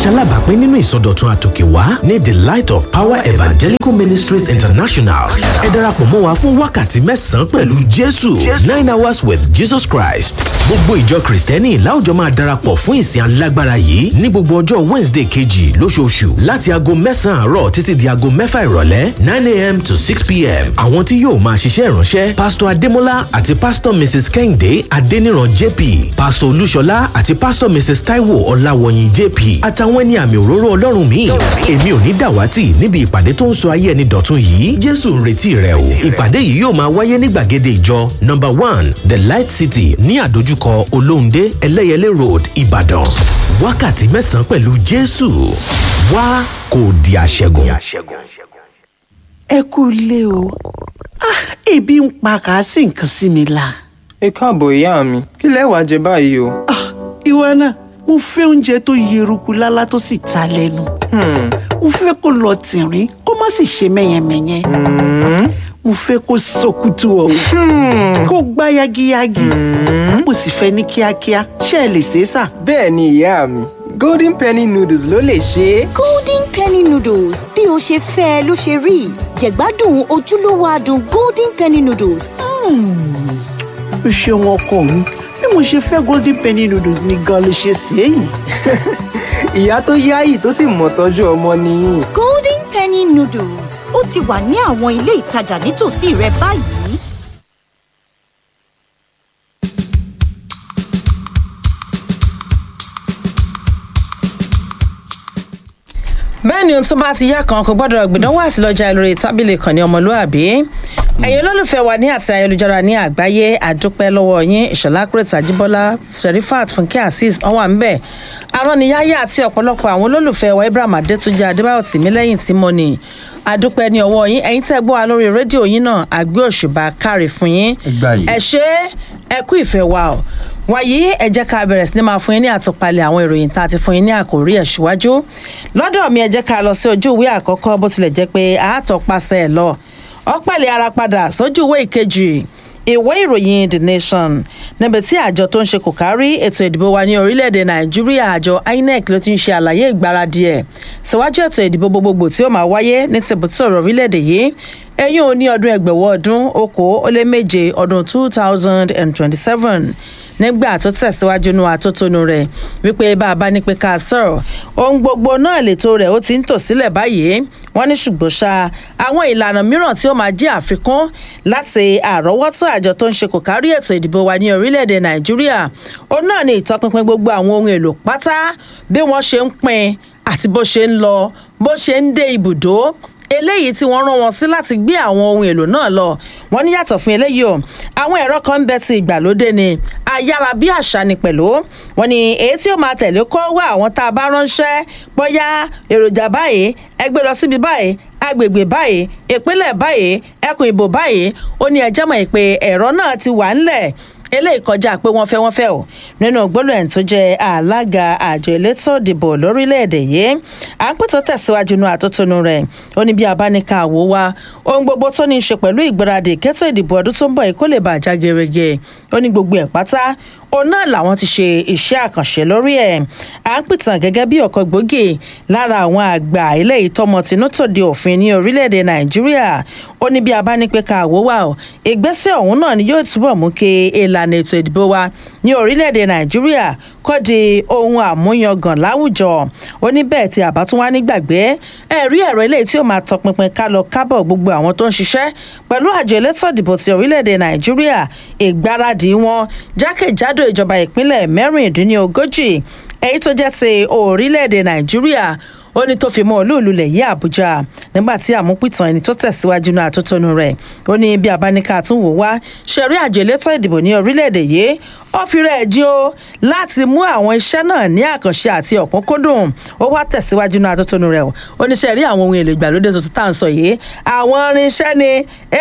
ṣalábàápín nínú ìsọdọ̀tun àtòkèwá ní the light of power evangelical ministries international ẹ darapọ̀ mọ́ wa fún wákàtí mẹ́sàn-án pẹ̀lú jésù nine hours with jesus christ gbogbo ìjọ kristẹni láwùjọ máa darapọ̀ fún ìsìn alágbára yìí ní gbogbo ọjọ́ wednesday kejì lóṣooṣù láti aago mẹ́sàn-án àárọ̀ títí di aago mẹ́fà ìrọ̀lẹ́ nine a.m. to six p.m. àwọn tí yóò máa ṣiṣẹ́ ìránṣẹ́ pásítọ̀ adémọ́lá àti pásítọ̀ mrs kẹ́hìndé adéníran jp pásítọ̀ olúṣọlá àti pásítọ̀ mrs taiwo ọláwọ̀yìn jp àtàwọn ẹni àmì òróró ọlọ́run míì èmi ò ní dàwátì níbi ìpàdé tó ń sọ ayé ẹni dọ̀tun yìí jésù ń retí rẹ o ìpàdé yìí yóò máa wáyé ní gbàgede ìjọ number one the light city ní àdójúkọ olóhùndé ẹlẹ́yẹlé road ìbàdàn wákàtí mẹ́sàn-án pẹ̀lú jésù wá kò di àṣẹgun. ẹ kú ilé o Ah, ebi ń pa kà á sì nǹkan sí mi la. ẹ káàbọ̀ ìyá mi kí lẹ wàá jẹ báyìí o. Ah, ìwọ náà mo fẹ́ oúnjẹ tó yeruku lálá tó sì ta lẹ́nu. mo fẹ́ kó lọ tìrín kó má sì ṣe mẹ́yẹmẹ́yẹ. mo fẹ́ kó sọkútù ọ̀hún kó gbá yagiyagi. mo sì fẹ́ ní kíákíá ṣé ẹ lè ṣe é sà. bẹ́ẹ̀ ni ìyá mi golden penny noodles ló lè ṣe é. golden penny noodles bí o ṣe fẹ́ ẹ ló ṣe rí jẹ̀gbádùn ojúlówó adùn golden penny noodles o ṣeun ọkọ mi bí mo ṣe fẹ́ golden penny noodles ni gan ló ṣe ṣe é yìí. ìyá tó yáyì tó sì mọ̀ tọ́jú ọmọ nìyí. golden penny noodles ó ti wà ní àwọn ilé ìtajà nítòsí rẹ báyìí. bẹ́ẹ̀ ni ohun tó bá ti yá kan kò gbọ́dọ̀ gbìdánwò àti lọ́jà lórí tábìlì kan ní ọmọlúàbí ẹ̀yin olólùfẹ́ wa ní àti ayélujára ní àgbáyé àdúpẹ́ lọ́wọ́ yín ìṣọ̀lá kúrẹ́tà jíbọ́lá sherifat fúnkẹ́ azeez wọ́n wà ń bẹ̀ aránniyáyé àti ọ̀pọ̀lọpọ̀ àwọn olólùfẹ́ wa ibrahim adétúnjẹ adébáyọ̀ tìmílẹ́yìn tímọ́nì àdúpẹ́ ní ọwọ́ yín ẹ̀yin tẹ́ gbọ́ wa lórí rédíò yín náà àgbé òṣùbà káre fún yín ẹ ṣe ẹ kú ìfẹ́ wa o wàyí ẹ jẹ́ ká bẹ̀rẹ̀ sí ni máa fún yín ní àtúpalẹ̀ àwọn ìròyìn tá a ti fún yín ní àkòrí ẹ̀ síwájú lọ́dọ̀ mi ẹ jẹ́ ká lọ sí ojú ìwé àkọ́kọ́ bó tilẹ̀ jẹ́ pé àátọ́pasẹ̀ ẹ̀ lọ ọ̀pẹ̀lẹ̀ ara padà sójú ìwé ìkejì ìwé ìròyìn the nation níbi tí àjọ tó ń ṣe kò kárí ètò ìdìbò wa ní orílẹ̀-èdè nàìjíríà àjọ inec ló ti ń ṣe àlàyé ìgbáradì ẹ̀ síwájú ètò ìdìbò gbogbogbò tí ó máa wáyé ní tìbútòrò orílẹ̀-èdè yìí eyín ò ní ọdún ẹgbẹ̀wọ̀ ọdún okòó ó lé méje ọdún two thousand and twenty-seven nígbà tó tẹ̀síwájú nu àtótónu rẹ̀ wípé bá a bá ní pé ká sọ̀rọ̀ ohun gbogbo náà lètò rẹ̀ ó ti ń tò sílẹ̀ báyìí wọ́n ní ṣùgbọ́n ṣá àwọn ìlànà mìíràn tí ó máa jẹ́ àfikún láti àrọ́wọ́tó àjọ tó ń ṣe kò kárí ètò ìdìbò wa ní orílẹ̀-èdè nàìjíríà ó náà ní ìtọpinpin gbogbo àwọn ohun èlò pátá bí wọ́n ṣe ń pin àti bó ṣe ń lọ bó ṣe ń dé ibùdó eléyìí tí wọ́n rán wọn sí láti gbé àwọn ohun èlò náà lọ wọ́n ní yàtọ̀ fún eléyìí o àwọn ẹ̀rọ kan ń bẹ ti ìgbàlódé ni ayára bí àṣà ni pẹ̀lú wọ́n ní èyí tí ó máa tẹ̀lé kó wá àwọn tá a bá ránṣẹ́ bóyá èròjà báyìí ẹgbẹ́ lọ síbi báyìí agbègbè báyìí ìpínlẹ̀ báyìí ẹkùn ìbò báyìí ó ní ẹjẹ́ mọ̀ pé ẹ̀rọ náà ti wà ńlẹ̀ eléyìí kọjá pé wọ́n fẹ́ wọ́n fẹ́ o nínú gbólóhùn tó jẹ́ alága àjọ elétò ìdìbò lórílẹ̀‐èdè yìí à ń pètò tẹ̀síwájú nu àtótónu rẹ̀ ó ní bí abánika àwò wa ohun gbogbo tó ní í ṣe pẹ̀lú ìgbáradì kẹ́tọ̀ ìdìbò ọdún tó ń bọ̀ yìí kó lè bàjá gerege ó ní gbogbo ẹ̀ pátá òun náà làwọn ti ṣe iṣẹ́ àkànṣe lórí ẹ̀ à ń pìtàn gẹ́gẹ́ bí ọ̀kan gbòógì lára àwọn àgbà eléyìí tọmọ tinútòde òfin ní orílẹ̀-èdè nàìjíríà ó ní bí a bá ní pé ká àwò wà ó ìgbésẹ̀ ọ̀hún náà ni yóò túbọ̀ mú kí ìlànà ètò ìdìbò wa ní orílẹ̀-èdè nàìjíríà kọ́ di ohun àmúyangàn láwùjọ ó ní bẹ́ẹ̀ tí àbá tún wá nígbàgbé ẹ̀rí ẹ̀rọ eléyìí tí ó máa tọpinpin ká lọ kábọ̀ gbogbo àwọn tó ń ṣiṣẹ́ pẹ̀lú àjọ elétò ìdìbò ti orílẹ̀-èdè nàìjíríà ìgbáradì wọn jákèjádò ìjọba ìpínlẹ̀ mẹ́rìndínlógójì èyí tó jẹ́ ti orílẹ̀-èdè nàìjíríà ó ní tó fi mọ olúùlú lẹ̀ yí àbújá nígbà tí àmúpìtàn ẹni tó tẹ̀síwájú náà àtótónu rẹ̀ ó ní bí abáníkà tún wò wá ṣẹ̀rí àjọ elétò ìdìbò ní orílẹ̀-èdè yìí ó fi rẹ̀ jí o láti mú àwọn iṣẹ́ náà ní àkànṣe àti ọ̀kúnkúndùn ó wá tẹ̀síwájú náà àtótónu rẹ̀ ó ní ṣẹ̀rí àwọn ohun èlò ìgbàlódé tuntun tá à ń sọ yìí àwọn irinṣẹ́ ni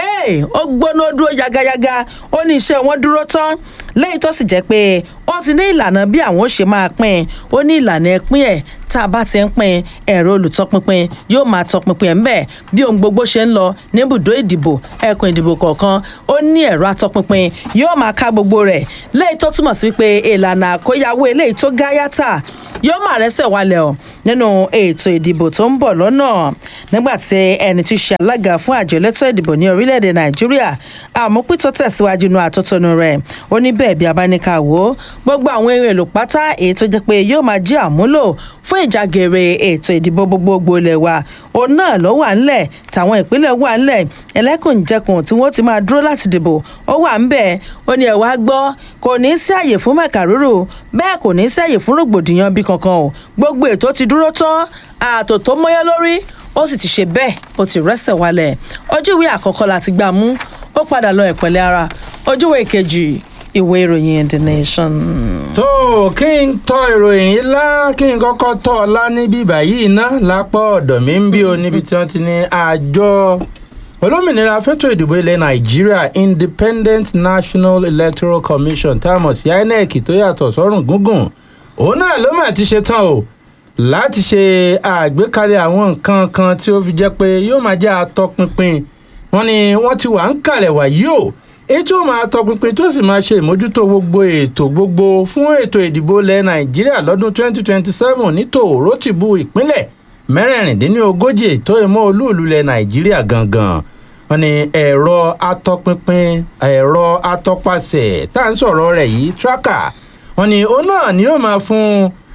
ó gbóná dúró yagayaga ó ní iṣẹ́ wọn dúró tán lẹ́yìn tó sì jẹ́ pé ó ti ní ìlànà bí àwọn ó ṣe máa pín ó ní ìlànà ẹpín ẹ̀ tá a bá ti ń pín ẹ̀rọ olùtọpinpin yóò máa tọpinpin ẹ̀ ń bẹ̀ bí ohun gbogbo ṣe ń lọ níbùdó ìdìbò ẹkùn ìdìbò kọ̀ọ̀kan ó ní ẹ̀rọ atọpinpin yóò máa ká gbogbo rẹ̀ lẹ́yìn tó túmọ̀ sí wípé ìlànà àkóyawó eléyìí tó gáyàtà yóò máa rẹ́sẹ̀ wálẹ̀ ọ̀ nínú ètò ìdìbò tó ń bọ̀ lọ́nà nígbà tí ẹni tí í ṣe alága fún àjọ elétò ìdìbò ní orílẹ̀-èdè nàìjíríà àmúpítọ́ tẹ̀síwájú inú àtótónu rẹ̀ ó ní bẹ́ẹ̀ bí abáníkà wò ó gbogbo àwọn eré èlò pátá èyí tó jẹ́ pé yóò máa jẹ́ àmúlò fún ìjàgèrè ètò ìdìbò gbogbogbò ilẹ̀ wa òun náà ló wà ńlẹ̀ táwọn ìpínlẹ̀ wà ńlẹ̀ ẹlẹ́kùnjẹkùn tí wọ́n ti máa dúró láti dìbò ó wà ńbẹ̀ ó ní ẹ̀ wá gbọ́ kò ní í sí àyè fún mẹ̀kàrúrù bẹ́ẹ̀ kò ní í sí àyè fún rògbòdìyàn bí kankan o gbogbo ètò ti dúró tán ààtò tó mọ́yán lórí ó sì ti ṣe bẹ́ẹ̀ ó ti rẹ́sẹ̀ wálẹ̀ ojú ìwé àkọ́kọ́ láti gbà mú ó padà lọ ìpẹ̀lẹ́ ara ojú ìwé kejì ìwé ìròyìn the nation. tó kí n tọ ìròyìn yìí lá kí n kọ́kọ́ tọ́ ọ lá níbí báyìí ná lápá ọ̀dọ̀ mi ń bí o níbi tí wọ́n ti ní àjọ olómìnira fẹ́tò ìdìbò ilẹ̀ nàìjíríà independent national electoral commission tá a mọ̀ sí inec tó yàtọ̀ sọ́rùn gúngùn òun náà ló mà ti ṣe tán o láti ṣe àgbékalẹ̀ àwọn nǹkan kan tí ó fi jẹ́ pé yóò máa jẹ́ àtọpinpin wọn ni wọ́n ti wà ń kalẹ̀ wàyí o èyí tí ó máa tọpinpin tó sì máa ṣe ìmójútó gbogbo ètò gbogbo fún ètò ìdìbò ilẹ̀ nàìjíríà lọ́dún 2027 ní tòrótìbù ìpínlẹ̀ mẹ́rẹ̀ẹ̀rìndínlógójì tó ìmọ̀ olúùlú ilẹ̀ nàìjíríà gangan wọn ni ẹ̀rọ atọpinpin ẹ̀rọ atọpasẹ̀ tá à ń sọ̀rọ̀ rẹ̀ yìí tracker wọn ni òun náà ni yóò máa fún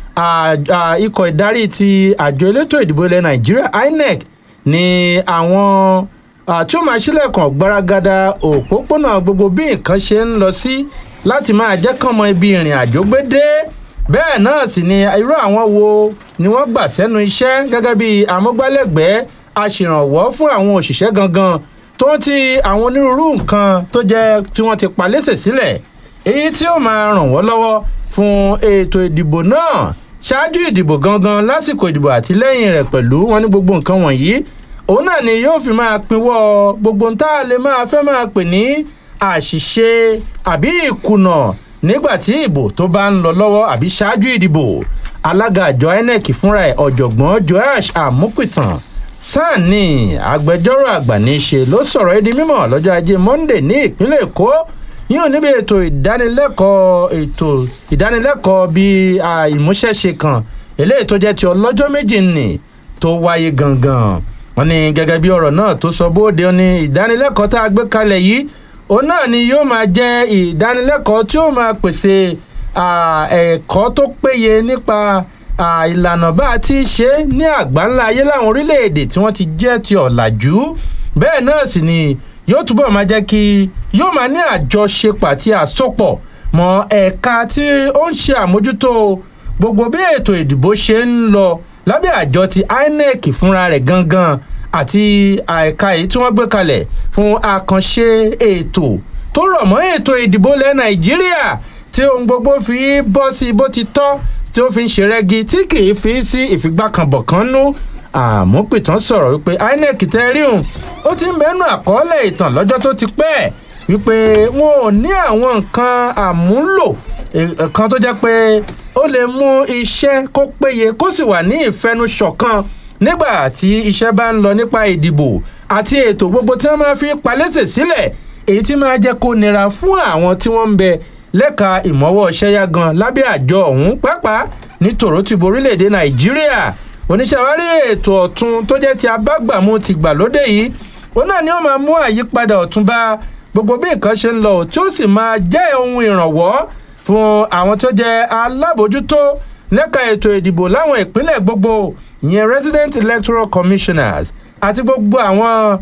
ikọ̀ ìdarí ti àjọ elétò ìdìbò ilẹ̀ nàìjíríà inec ní àwọn tí ó máa ṣílẹ̀kùn gbaragada òpópónà gbogbo bí nǹkan ṣe ń lọ sí láti máa jẹ́ kán mọ ibi ìrìn àjò gbé dé bẹ́ẹ̀ náà sì ni irú àwọn wo ni wọ́n gbà sẹ́nu iṣẹ́ gẹ́gẹ́ bí amúgbálẹ́gbẹ̀ẹ́ aṣèrànwọ́ fún àwọn òṣìṣẹ́ gangan tó ń ti àwọn onírúurú nǹkan tó jẹ́ tí wọ́n ti palẹ́sẹ̀ sílẹ̀ èyí tí ó máa ràn wọ́n lọ́wọ́ fún ètò ìdìbò náà ṣáájú ìdìbò gangan lásìkò ìdìbò àti lẹ́yìn rẹ̀ pẹ̀lú wọn ní gbogbo nǹkan wọ̀nyí òun náà ni yóò fi máa pinwọ́ gbogbo ń tá a lè máa fẹ́ máa pè ní àṣìṣe àbí ìkùnà nígbà tí ìbò tó bá ń lọ lọ́wọ́ àbí ṣáájú ìdìbò alága àjọ inec fúnra ẹ̀ ọ̀jọ̀gbọ́n joash amupitan sani agbẹjọ́rò àgbà ní í ṣe ló sọ̀rọ̀ ẹ́ di mímọ̀ lọ́jọ́ ajé monday ní ìpínlẹ̀ èkó yíò níbi ètò ìdánilẹ́kọ̀ọ́ ètò ìdánilẹ́kọ̀ọ́ bíi ìmúṣẹ́ṣe kan eléyìí tó jẹ́ ti ọlọ́jọ́ méjì nì tó wáyé gangan wọn ní gẹ́gẹ́ bí ọ̀rọ̀ náà tó sọ bóde ní ìdánilẹ́kọ̀ọ́ tá a gbé kalẹ̀ yìí òun náà ni yóò máa jẹ́ ìdánilẹ́kọ̀ọ́ tí ó máa pèsè ẹ̀kọ́ tó péye nípa ìlànà bá a ti ṣe ní àgbáńlá ayé láwọn orílẹ̀-èdè tí wọ́n ti jẹ́ ti ọ̀làjú bẹ́ẹ̀ náà sì ni yóò túbọ̀ máa jẹ́ kí yóò máa ní àjọṣepọ̀ àti àsopọ̀ mọ́ ẹ̀ka tí ó ń ṣe àmójútó gbogbo bí ètò ìdìbò ṣe ń lọ lábẹ́ àjọ ti inec fúnra rẹ̀ gangan àti àìka èyí tí wọ́n gbé kalẹ̀ fún àkànṣe ètò tó rọ̀ mọ́ ètò ìdìbò lẹ́ nàìjíríà tí ohun gbogbo fi bọ́ sí bó ti tọ́ tí ó fi ń ṣe rẹ́gi tí kì í fi sí ìfigbákanbọ̀ kan nú àmúpìtàn sọ̀rọ̀ wípé inec tẹ́ríhùn ó ti ń bẹ́nu àkọọ́lẹ̀ ìtàn lọ́jọ́ tó ti pẹ́ wípé wọn ò ní àwọn nǹkan àmúlò kan tó jẹ́ pé ó lè mú iṣẹ́ kó péye kó sì wà ní ìfẹnusọ̀kan nígbà tí iṣẹ́ bá ń lọ nípa ìdìbò àti ètò gbogbo tí wọ́n máa fi palẹ́sẹ̀ sílẹ̀ èyí tí máa jẹ́ kó nira fún àwọn tí wọ́n ń bẹ lẹ́ka ìmọ̀wọ́ ṣẹ́yà gan lábẹ́ àjọ ọ̀hún pàápàá ní tòrótìbò orílẹ̀-èdè nàìjíríà oníṣàwárí ètò ọ̀tun tó jẹ́ ti abágbàmú ti gbàlódé yìí òun náà ni ó máa mú àyípadà ọ̀tun bá gbogbo bí nǹkan ṣe ń lọ tí ó sì máa jẹ́ ohun ìrànwọ́ fún àwọn tó jẹ́ alábòójútó lẹ́ka ètò ìdìbò láwọn ìpínlẹ̀ gbogbo ìyẹn resident electoral commissioners àti gbogbo àwọn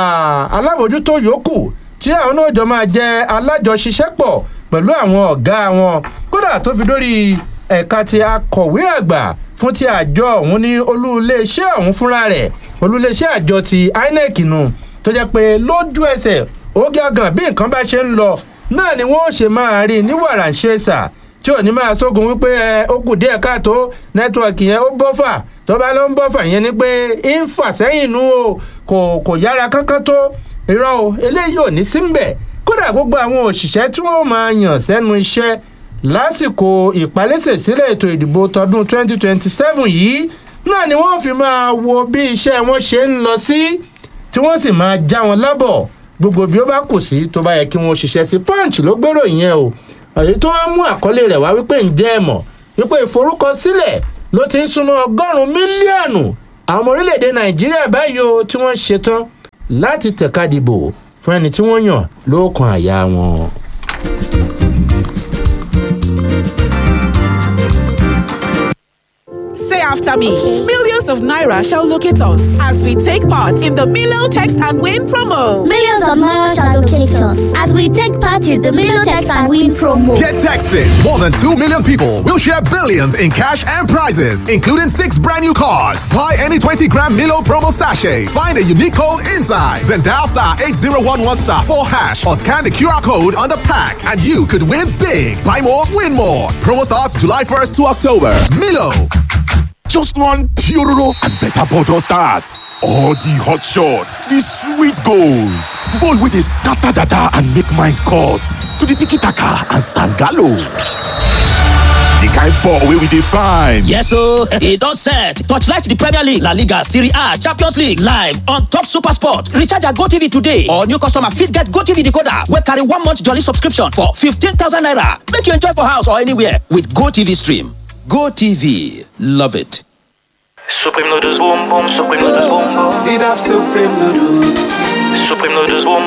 alábòójútó yòókù tí àwọn náà jọ máa jẹ́ alájọṣiṣẹ́pọ̀ pẹ̀lú àwọn ọ̀gá wọn kódà tó fi dórí ẹ̀ka ti akọ̀wé àgbà fún ti àjọ ọ̀hún ní olúléeṣẹ́ ọ̀hún fúnra rẹ̀ olúléeṣẹ́ àjọ ti inec nù tó jẹ́ pé lójú ẹsẹ̀ ó gángan bí nǹkan bá ṣe ń lọ náà ni wọ́n ṣe máa rí ní wàràǹṣeṣà tí ò ní máa sógun wípé ẹ ó kù díẹ̀ káàtó nẹ́tíwọ̀kì yẹn ó bọ́fà tó bá ló ń bọ́fà yẹn ni pé ń fà sẹ́yìn nu o kò kò yára kankan tó irọ́ o eléyìí ò ní sí ń bẹ̀ kódà gbogbo àwọn òṣìṣẹ́ tí wọ́n máa yàn sẹ́nu iṣẹ́ lásìkò ìpalẹ́sẹ̀ sílẹ̀ ètò ìdìbò tọdún 2027 yìí náà ni wọ́n fi máa wo bí iṣẹ́ wọn ṣe ń lọ sí tí wọ́n sì máa já wọn lábọ̀ gbogbo bí ó bá kù sí tó bá yẹ kí wọ́n ṣiṣẹ́ sí punch ló gbèrò ìyẹn o èyí tó wá mú àkọlé rẹ̀ wá wípé ǹjẹ́ ẹ mọ̀ wípé ìforúkọsílẹ̀ ló ti ń súnmọ́ ọgọ́rùn-ún mílíọ̀nù àwọn ọmọ orílẹ̀-èdè nàìjíríà báyìí o tí wọ́n ṣetán láti tẹ̀ka dìbò fún ẹni tí wọ́n yàn lóòkan àyà wọn. Say after me. Millions of Naira shall locate us as we take part in the Milo Text and Win promo. Millions of Naira shall locate us as we take part in the Million Text and Win promo. Get texting. More than 2 million people will share billions in cash and prizes, including six brand new cars. Buy any 20 gram Milo promo sachet. Find a unique code inside. Then dial star 8011 star 4 hash or scan the QR code on the pack and you could win big. Buy more, win more. Promo starts July 1st to October. Milo. Just one Puroro and better bottle start. All the hot shots, the sweet goals, ball with the scatter dada and make mind cut to the tiki taka and sangalo. The kind ball wey we dey find. Yes o, e don set. Torchlight the Premier League, La Liga, Serie A, Champions League live on top Super Sport. Recharge your GoTV today or new customer fit get GoTV decoder wey carry one month jolly subscription for 15,000 naira. Make you enjoy for house or anywhere with GoTV stream. GoTV, love it. Supreme noodles boom boom, supreme noodles boom boom. Sit up, supreme noodles. Supreme noodles boom